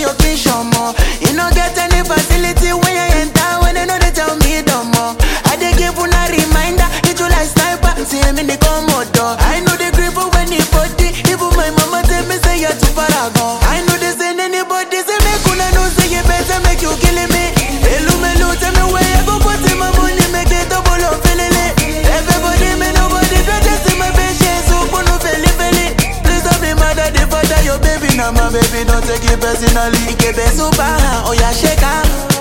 your vision more. You no get any facility when you enter, when they know they tell me no more. I dey give una reminder, hit you like sniper, see me in the commodore. I know the grip of anybody, even my mama tell me say you're too paragon. I know they send anybody, say make una know say you better make you killing me. Hello, hello, tell me where you go put in my money, make it double up, feeling it. Everybody, me nobody, don't just see my patience, so no feli feli. Please don't be mad at the father, your baby, now my baby, don't take it personally. Ikebe super, oh yeah, shake her.